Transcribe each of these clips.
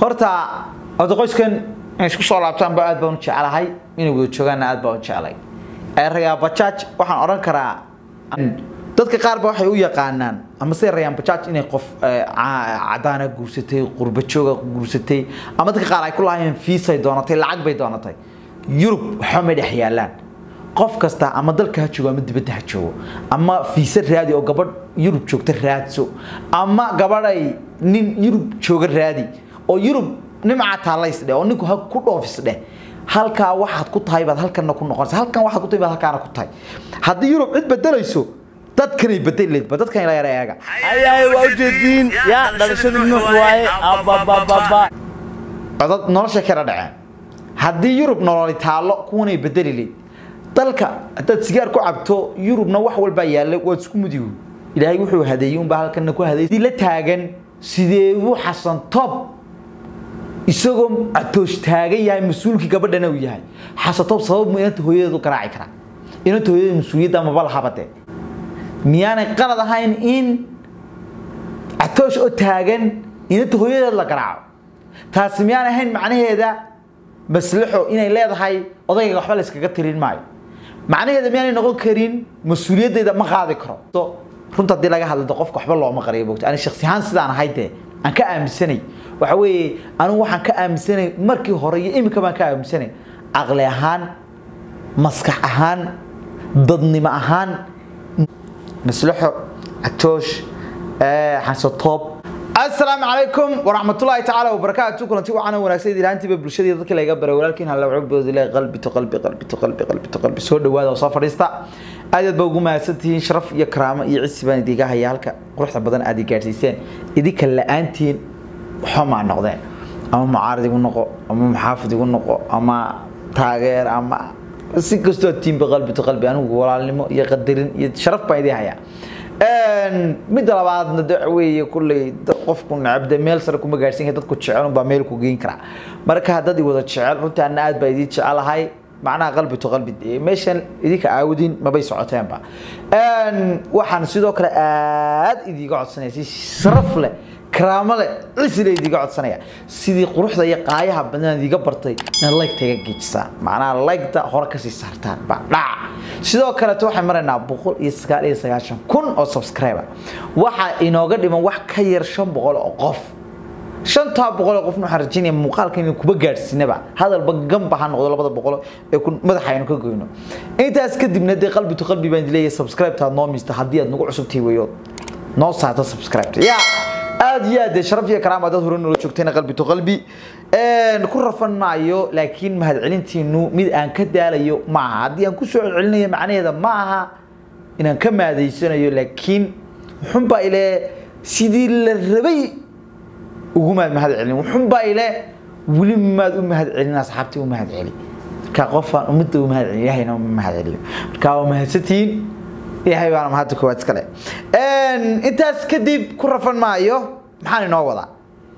horta horta qoyskan inay isku soo laabtaanba aad baan u jeclahay inay wada joogaanna aad baan u jeclay rayaan bajaaj waxaan odhan karaa dadka qaar ba waxay u yaqaanaan ama sida rayaan bajaaj inay qof cadaana guursatay qurba jooga guursatay ama dadka qaar ay ku lahaayeen fiisay doonatay lacag bay doonatay yurub waxba ma dhex yaalaan qof kasta ama dalka ha joogo ama dibadda ha joogo ama fiisa raadi oo gabadh yurub joogta raadso ama gabadhay nin yurub jooga raadi oo yurub nimca taalays dheh oo ninku ha ku dhoofis dheh halkaa waxaad ku tahay baad halkanna ku noqonaysa halkan waxaad ku tahay baad halkaana ku tahay haddii yurub cid bedelayso dadkanay bedeleedba dadkan ila yara eega ayaay waa ujeediin yaa dhalashadii nuux waaye ababababa codad nolosha kala dhaceen haddii yurub nololi taallo kuwanay bedeli leed dalka haddaad sigaar ku cabto yurubna wax walbaa yaalla waad isku mudigu ilaahay wuxuu hadeeyey unbaa halkanna ku hadeeyey la taagan sideebuu xasan tob isagoo atoosh taagan yahay mas-uulkii gabadhana uu yahay xasan tob sabab mu inanta hooyadeedu garaaci karaa inanta hooyadeda mas-uuliyadda maba lahabade miyaanay qalad ahayn in atoosh oo taagan inanta hooyadeed la garaaco taasi miyaan ahayn macnaheeda maslaxo inay leedahay odayga waxba la iskaga tirin maayo macnaheeda miyaanay noqon karin mas-uuliyaddeeda ma qaadi karo runta haddii laga hadlado qofka waxba looma qariyo bogto ani shaksi ahaan sidaan ahay dee aan ka aaminsanay waxa weeye anigu waxaan ka aaminsanay markii hore iyo iminka baan ka aaminsanay caqli ahaan maskax ahaan dadnimo ahaan maslaxo catoosh xasatoob السلام عليكم ورحمة الله تعالى وبركاته كلنتي وعنا وناكسي دلانتي ببلشدي dadka laga baray walaalkiin hal wuxuu boodilay qalbi to qalbi qalbi to qalbi qalbi to qalbi soo dhawaada oo soo fadhiista aad ba ugu mahadsantihiin sharaf iyo karaamo iyo cisi baan idiga haya halka quruxda badan aad gaarsiiseen idinka la'aantiin waxa ma noqdeen ama mucaarad igu noqo ama muxaafid igu noqo ama taageer ama si kastoo tiimba qalbi to qalbi anigu walaalnimo iyo qadarin iyo sharaf baan idin hayaa midda labaadna de weeye kulley qofku necabde meel sare kuma gaarsiin dadku jecel baa meel ku geyn karaa marka haddad wada jecel runtii anna aad baa idin jecelahay macnaha qalbi to qalbi meeshan idinka aawudin mabay socoteenba waxaan sidoo kale aad idiga codsanaya si sharaf leh karaamo leh cisi leh idiga codsanaya sidii quruxda iyo qaayaha badnaan idiga bartay inaad like-ta iga geejisaan macnaha like-ta hore kasii saartaan baa dhaca sidoo kaleeto waxaan maraynaa boqol iyo sagaal iyo sagaashan kun oo subscriber waxaa inooga dhiman wax ka yar shan boqol oo qof shantaa boqol oo qofna waxaan rajaynaya muuqaalka inaan kuba gaadhsiinaba hadalba gamba ha noqdo labada boqol ee madaxa aynu ka goyno intaas kadibna dee qalbi to qalbi baan leeyahay subscribe-taad noo miista haddii aad nagu cusubtahay weyood noo saarta subscribe-ta yaa aad iyo aad sharaf iyo karaama dad hore noola joogtayna qalbi to qalbi ku rafan maayo laakiin mahadcelintiinu mid aan ka daalayo ma aha haddii aan kusoo celcelinayo macnaheeda ma aha inaan ka maadaysanayo laakiin wuxunbaa ile sidii la rabay ugu maad mahad celin wuxunbaa ile weli maad u mahad celin asxaabtii u mahad celi marka qofaan ummadda u mahad celin ilahayna uma mahad celiyo marka waa mahadsantihiin ilaahay baana mahadda koowaad iskale intaas kadib ku rafan maayo maxaan inoo wadaa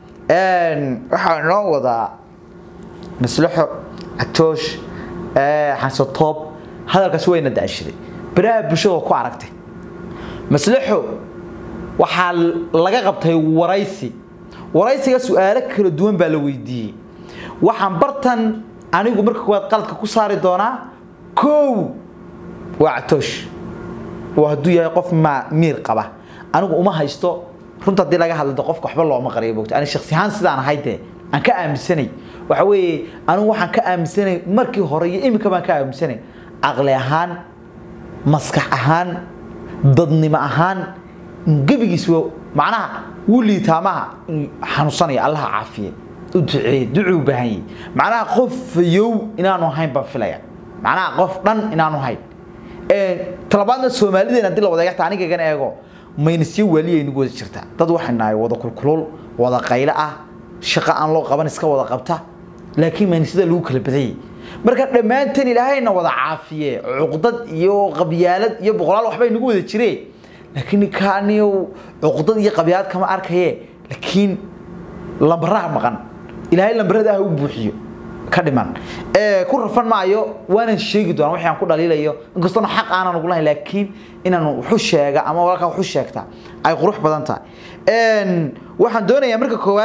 waxaan inoo wadaa maslaxo catoosh xasatoob hadalkaas wayna daashiday baraha bulshada ku aragtay maslaxo waxaa laga qabtay waraysi waraysiga su-aalo kala duwan baa la weydiiyey waxaan bartan anigu marka koowaad qaladka ku saari doonaa kow waa catoosh waa hadduu yahay qof ma miir qaba anigu uma haysto runta haddii laga hadlado qofka waxba looma qariyo bogto ani shaksi ahaan sidaan ahay dee aan ka aaminsanay waxa weeye anigu waxaan ka aaminsanay markii hore iyo iminka baan ka aaminsanay caqli ahaan maskax ahaan dadnimo ahaan gebigiis macnaha wuu liitaamaha xanuunsanaya allaha caafiye u duceeye ducuu u baahan yahay macnaha qof fayow inaanu ahayn baan filaya macnaha qof dhan inaanu ahayn talabaadna soomaalideena haddii la wada eegta anigagan eego maynasyo waaliya nagu wada jirtaa dad waxay nahay wada kulkulul wada qaylo ah shaqo aan loo qaban iska wada qabta laakiin maynasyada lagu kala badayay marka dhammaanteen ilaahayna wada caafiye cuqdad iyo qabyaalad iyo boqolaal waxbay nagu wada jireen laakiin kaaniyo cuqdad iyo qabyaalad kama arkaye laakiin lambaraha maqan ilaahay lambarada ah u buuxiyo ka dhiman ku rafan maayo waanan sheegi doonaa wixii aan ku dhaliilayo inkastoona xaq aanan ugu lahayn laakiin inaan wuxu sheega ama walaalkaa wuxu sheegta ay qurux badan tahay waxaan doonayaa marka koowaad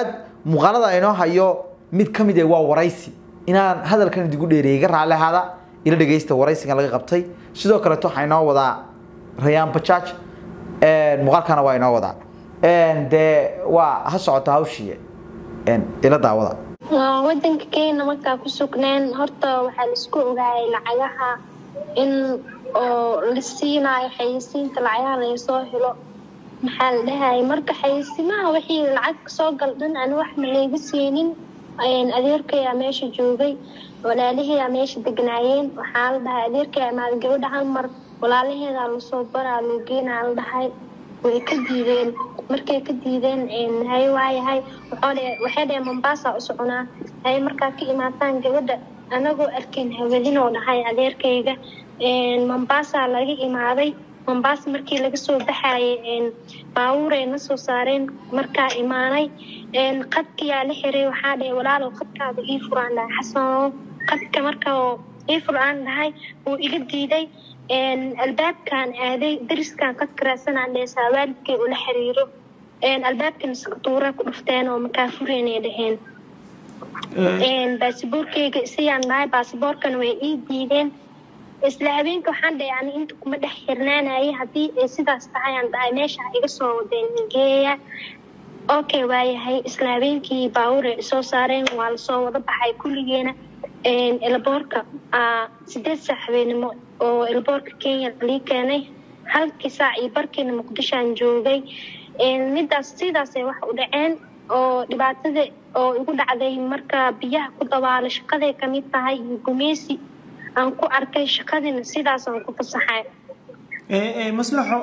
muuqaalada aynoo hayo mid ka mid ah waa waraysi inaan hadalkan idigu dheereeyay ga raalli ahaada ila dhegeysta waraysigan laga qabtay sidoo kaleeto waxaa inoo wadaa rayaan bajaaj muuqaalkana waa inoo wadaa dee waa ha socota hawshii ila daawada wadanka kenya markaa ku sugneen horta waxaa laisku ogaayay lacagaha in oo la siinaayo xayeysiinta lacagaha lagasoo helo maxaa la dhahayay marka xayeysimaha wixii lacag soo galdhan aan wax ma layga siinin adeerkayaa meesha joogay walaalaheedaa meesha degnaayeen waxaa la dhahay adeerkaya maada gabadha hal mar walaalaheedaa lasoo baraa loo geenaa la dhahay way ka diideen markay ka diideen hay waayahay waxay dhaheen mombasa u soconaa hay markaa ka imaataan gabadha anagoo arkayn hawadinoo dhahay adeerkayga mombasa laga imaaday mombasa markii laga soo baxayay baabuuray na soo saareen markaa imaanay qadkiyaa la xiray waxaa dhahay walaalow qadkaada ii furaan dhahay xasano qadka markaa ii furaan dhahay wuu iga diiday albaabkan aaday dariskan qadka raadsanaan dheesaa waalidkay ula xiriiro albaabkana sakatuura ku dhufteen oo makaa fureenay dhaheen baasiboorkeyga isayaan dhahay baasiboorkana way ii diideen isla habeenka waxaan dhahay ani inta kuma dhex xirnaanayay haddii ay sidaas tahay aan dhahay meesha iga soo wadeen geeya okay waayahay isla habeenkii baabuur ay soo saareen waa lasoo wada baxay kulligeena elboorka sideed saac habeenimo oo elboorka kenya lii keenay halkii saac iyo barkiina muqdishoan joogay midaas sidaasay wax u dhaceen oo dhibaatada oo igu dhacday marka biyaha ku dabaalo shaqaday kamid tahay iyo gumeysi aan ku arkay shaqadina sidaasaan ku fasaxay maslaxo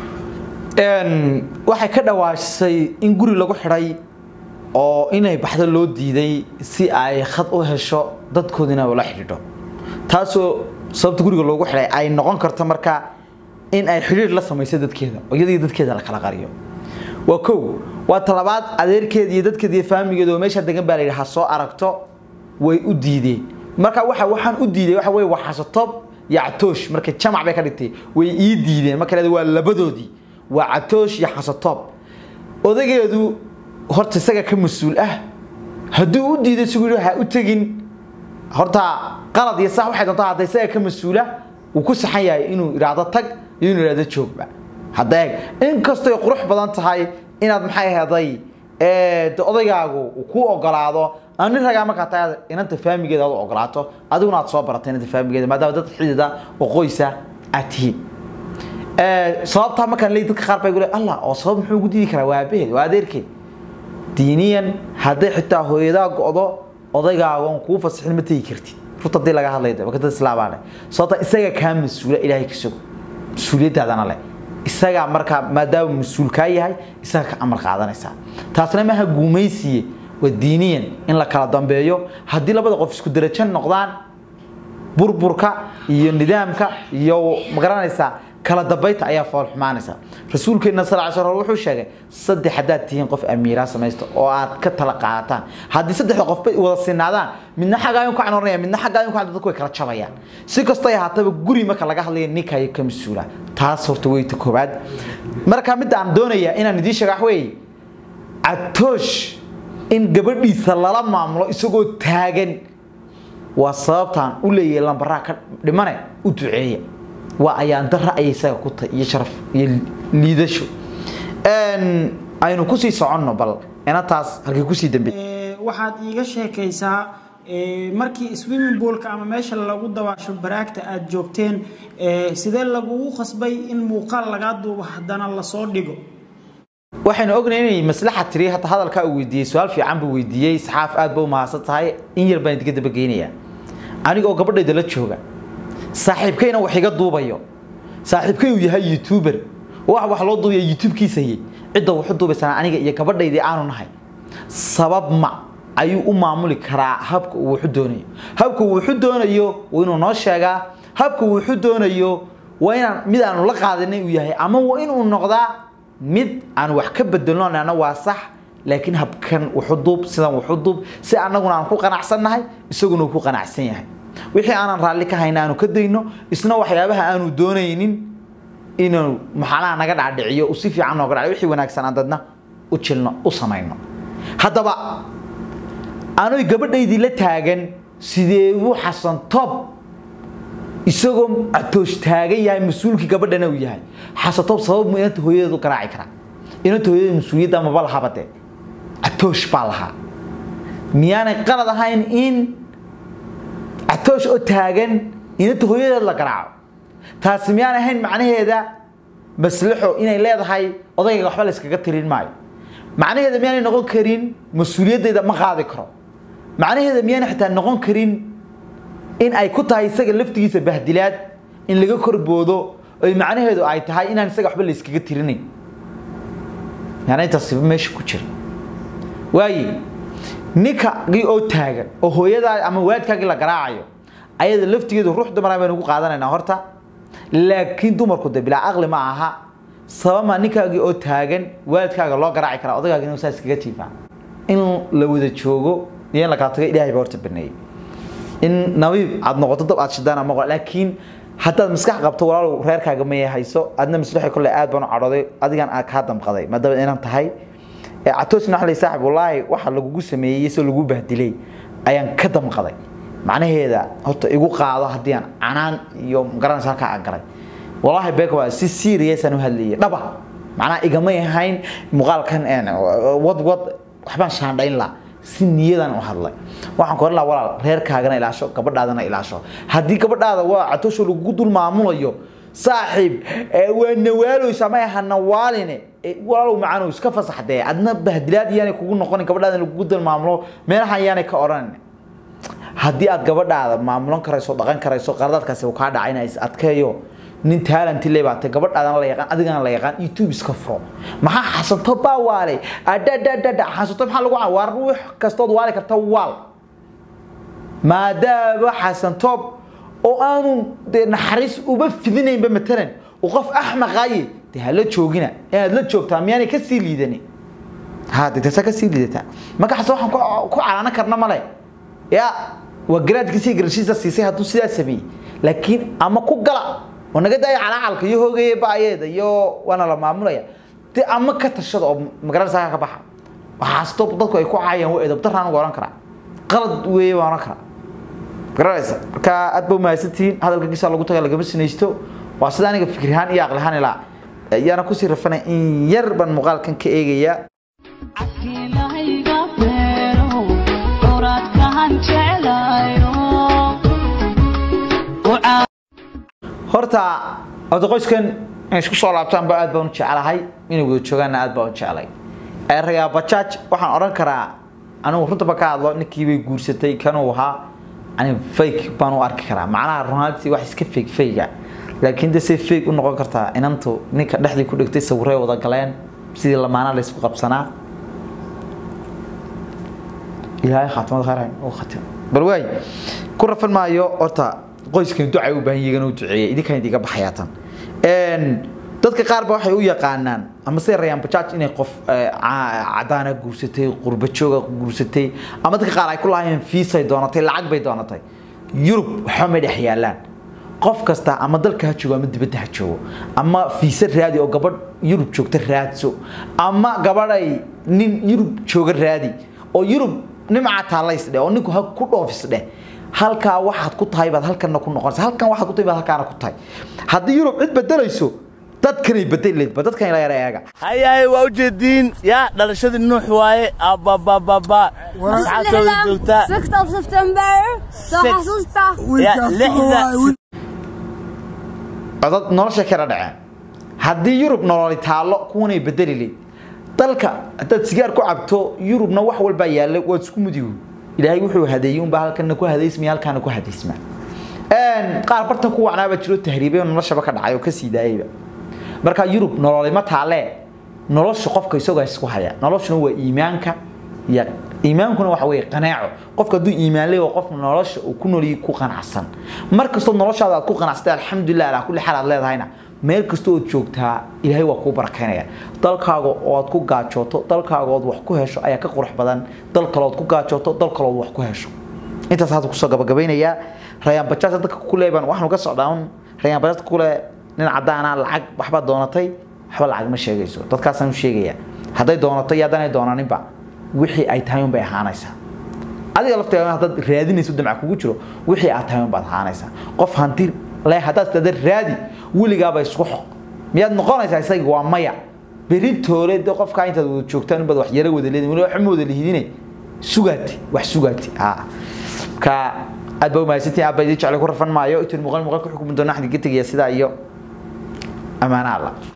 waxay ka dhawaashay in guri lagu xidhay oo inay baxdo loo diiday si ay khad u hesho dadkoodina ula xidhiidho taasoo sababta guriga loogu xidhay ay noqon karto marka in ay xidhiir la samayso dadkeeda oo iyadii dadkeeda la kala qariyo waa kow waa talabaad adeerkeeda iyo dadkeeda iyo faamigeeda oo meesha degan baa la yidhi ha soo aragto way u diideen marka waxa waxaan u diiday waxa weeye waxasatob iyo catoosh marka jamac bay ka dhigtay way ii diideen marka waa labadoodii waa catoosh iyo xasatob odageedu horta isaga ka mas-uul ah hadduu u diiday sigu yidhi ha u tegin horta qalad iyo sax waxay doontaa hadda isaga ka mas-uula uu ku saxan yahay inuu idhaahdo tag iyo inuu idhaahdo joogba hadda eeg inkastoy qurux badan tahay inaad maxay heday odaygaagu uu ku ogolaado nin ragaa markaa tahay inanta faamigeeda aad u ogolaato adiguna aad soo baratay inanta faamigeeda maadaama dad xidida oo qoysa aad tihiin sababtaa markaan leey dadka qaar bay gule allah oo sabab muxuu ugu diidi karaa waa aabaheed waa adeerkeed diiniyan hadday xitaa hooyadaa go'do odaygaaga on kuu fasixin ma tegi kartid runta hadii laga hadlay waa dad islaamaa sababta isaga kaa mas-uula ilaahay ka sugo mas-uuliyadaadana leh isagaa markaa maadaama mas-uul kaa yahay isaga ka amar qaadanaysaa taasna maaha guumaysiye waa diiniyan in la kala dambeeyo haddii labada qof isku darajo noqdaan burburka iyo nidaamka iyo magaranaysaa kala dambaynta ayaa fool xumaanaysa rasuulkeena sal ly slam wuxuu sheegay saddex haddaad tihiin qof amiiraa samaysta oo aad ka tala qaadataan haddii saddexda qofba wada sinaadaan midna xaggaayun ka canoranaya midna xaggaayun ka dadku way kala jabayaan si kastoo ay ahaataba guri marka laga hadlaya ninkayo ka mas-uula taas horta wey ta koowaad marka midda aan doonayaa inaan idiin sheega wax weeye catoosh in gabadhiisa lala maamulo isagoo taagan waa sababtaan u leeyahay lambaraa ka dhimane u duceeya waa ayaan dara ayay isaga ku tahay iyo sharaf iyo liidasho aynu kusii soconno bal inataas halkay kusii dambe waxaad iiga sheekaysaa markii swimming poolka ama meesha lagu dabaasho baraagta aad joogteen sidee lagugu qasbay in muuqaal lagaa duubo haddana lasoo dhigo waxaynu ognahay inay maslaxa tiri hata hadalkaa uu weydiiyey su-aal fiican buu weydiiyey saxaaf aad ba u mahadsan tahay in yar baan idinka dabageynayaa aniga oo gabadhayda la jooga saaxiibkayna wax iga duubayo saaxiibkay uu yahay youtuber wax wax loo duubaya youtube-kiisa hayay cidda wuxu duubaysanaa aniga iyo gabadhaydii aanu nahay sabab ma ayuu u maamuli karaa habka uu wuxu doonayo habka uu wuxu doonayo waa inuu noo sheegaa habka uu wuxu doonayo waa inaan mid aanu la qaadanay uu yahay ama waa inuu noqdaa mid aan wax ka bedelno nana waa sax laakiin habkan wuxu duub sidan wuxu duub si annaguna aan ku qanacsannahay isaguna uu ku qanacsan yahay wixii aanan raalli ka hayna aanu ka dayno isna waxyaabaha aanu doonaynin inuu maxaalaha naga dhacdhiciyo si fiican nooga dhac wixii wanaagsan aan dadna u jilno u samayno haddaba anoy gabadhaydii la taagan sidee buu xasan tob isagoo atoosh taagan yahay mas-uulkii gabadhana uu yahay xasan tob sabab mu inanta hooyadeedu garaaci karaa inanta hooyada mas-uuliyadda maba lahabade atoosh baa lahaa miyaanay qalad ahayn in atoosh oo taagan inanta hooyadeed la garaaco taasi miyaan ahayn macnaheeda maslaxo inay leedahay odayga waxba la iskaga tirin maayo macnaheeda miyaanay noqon karin mas-uuliyaddeeda ma qaadi karo macnaheeda miyaanay xitaa noqon karin in ay ku tahay isaga laftigiisa bahdilaad in laga korboodo oy macnaheedu ay tahay inaan isaga waxba la iskaga tirinayn yaana intaasiba meesha ku jira waaye ninkagii oo taagan oo hooyadaa ama waadkaagii la garaacayo ayada laftigeedu ruux dumara baynu ku qaadanaynaa horta laakiin dumarku de bilaa aqli ma aha sabama ninkaagii oo taagan waalidkaaga loo garaaci karaa odagaaga inuu saa iskaga tiifaa in la wada joogo iyo in la kala tago ilaahay baa horta baneeyey in nabiib aad noqoto dab aad shidaan ama laakiin haddaad maskax qabto walaalow reerkaaga maya hayso adna maslaxi kolle aad baan u cadhooday adigan aad kaa damqaday maadaama inaan tahay catoosna waxa lay saaxib wallaahi waxa lagugu sameeyey soo lagu bahdilay ayaan ka damqaday macnaheeda horta igu qaado haddii aan canaan iyo magaranaysa halkaa aan galay wallaahi beeka waa si serious aan u hadlayay dhaba macnaha igamay ahayn muuqaalkan wad wad waxbaan shaandhayn lahaa si niyadan u hadlay waxaan ku oran lahaa walaal reerkaagana ilaasho gabadhaadana ilaasho haddii gabadhaada waa catoosho lagugu dul maamulayo saaxiib waa nawaaleysa ma aha nawaaline walaalow macaanow iska fasaxdee adna bahdilaad iyaanay kugu noqonin gabadhaada lagugu dul maamulo meelaha iyaanay ka odhanin haddii aad gabadhaada maamulan karayso dhaqan karayso qaradaadkaasi uu kaa dhacay inaa is adkeeyo nin talenti le baatay gabadhaadana la yaqaan adigana la yaqaan youtube iska furo maxaa xasanto baa waalay adhadhadhadha xasanto maxaa lagu waar ruux kastood waali karta waal maadaama xasantoob oo aanu dee naxariis uba fidinaynba matalan oo qof axmaqaaye dee hala joogina inaad la joogtaa miyaanay kasii liidani ha dee taasa kasii liidataa marka xasan waxaan ku calaanan karna male ya waa garaadkiisii garashiisa siisay hadduu sidaa sameeyey laakiin ama ku gala oo naga daaya calaacalka iyo hoogaya ba'ayeeda iyo waana la maamulaya de ama ka tashada oo magaranaysa ka baxa waxaasto dadku ay ku caayaan waa edab daraan uga oran karaa qalad weeye waan oran karaa garanaysa marka aad ba umahadsantihiin hadalka kiisa lagu taga lagama sinaysto waa sida aniga fikrihaan iyo aqlihaan ilaa ayaana kusii rafanay in yar baan muuqaalkan ka eegaya horta horta qoyskan inay isku soo laabtaan ba aad baan u jecelahay inay wada joogaanna aad baan u jecelay erayaa bajaaj waxaan odhan karaa anigu runtaba ka hadlo ninkii bay guursatay kanuu ahaa ani fake baan u arki karaa macnaha runaantii wax iska fake fayga laakiin de say fake u noqon kartaa inantu ninka dhexdii ku dhigtay sawirray wada galeen sidii lamaana la isku qabsanaa ilaahay khaatimada khayr u khatim bal waay ku rafan maayo horta qoyskan ducay u baahan yihiin u duceeyay idinkan idiga baxayaatan een dadka qaar ba waxay u yaqaanaan ama say rayaan bajaaj inay qof cadaana guursatay qurba jooga guursatay ama dadka qaar ay ku lahaayeen fiisay doonatay lacag bay doonatay yurub waxa ma dhex yaalaan qof kasta ama dalka ha joogo ama dibadda ha joogo ama fiisa raadi oo gabadh yurub joogta raadso ama gabadhay nin yurub jooga raadi oo yurub nimca taalays dheh oo ninku ha ku dhoofis dheh halkaa waxaad ku tahay baad halkanna ku noqonaysa halkan waxaad ku tahay baad halkaana ku tahay haddii yurub cid bedelayso dadkanay bedeleedba dadkan ila yara eega hayahay waa ujeediin yaa dhalashadii nuux waaye ababababa asxaabtooda joogtaa 6 of September soo Six. xasuusta yaa lixda codad nolosha kala dhaceen haddii yurub nololi taallo kuwanay bedeli leyd dalka haddaad sigaar ku cabto yurubna wax walbaa yaalla waad isku mudigu ilaahay wuxuu hadeeyey unbaa halkana ku hadaysmaya halkaana ku hadaysma qaar bartan ku wacnaaba jiro tahriibay oo noloshaba ka dhacay oo kasii daayayba marka yurub nololima taalee nolosha qofka isagoo isku haya noloshuna waa iimaanka iyo iimaankuna waxa weeye qanaaco qofka hadduu iimaan leeyahay qof nolosha uu ku nooliyay ku qanacsan mar kastoo noloshaada aad ku qanacsatay alxamdulilah alaa kulli xaal aad leedahayna meel kastoo ood joogtaa ilaahay waa kuu barakeynaya dalkaaga oo aad ku gaajooto dalkaaga ood wax ku hesho ayaa ka qurux badan dal kale ood ku gaajooto dal kale ood wax ku hesho intaas hadda kusoo gabagabaynayaa rayaan bajaaj dadka ku leeban waxaanu ka socdaa un rayaan bajaaj ku le nin cadaana lacag waxba doonatay waxba lacag ma sheegayso dadkaasaan u sheegaya hadday doonato iyo haddaanay doonaninba wixii ay tahay unbay ahaanaysaa adiga lafteeda haddaad raadinayso damca kugu jiro wixii aad tahay baad ahaanaysaa qof hanti leh haddaad tada raadi weligaaba isku xoq miyaad noqonaysaa isaga waa maya beritoole de qofkaa intaad wada joogtaan inbaad wax yara wada leedin weli wax ma wada lihidine sugaati wax sugaati ha ka aad baa umahadsantihin aad baa idin jeclay ku rafan maayo intaan muuqaal muuqaal ku xukumi doona xadiga tegaya sidaa iyo amaana alla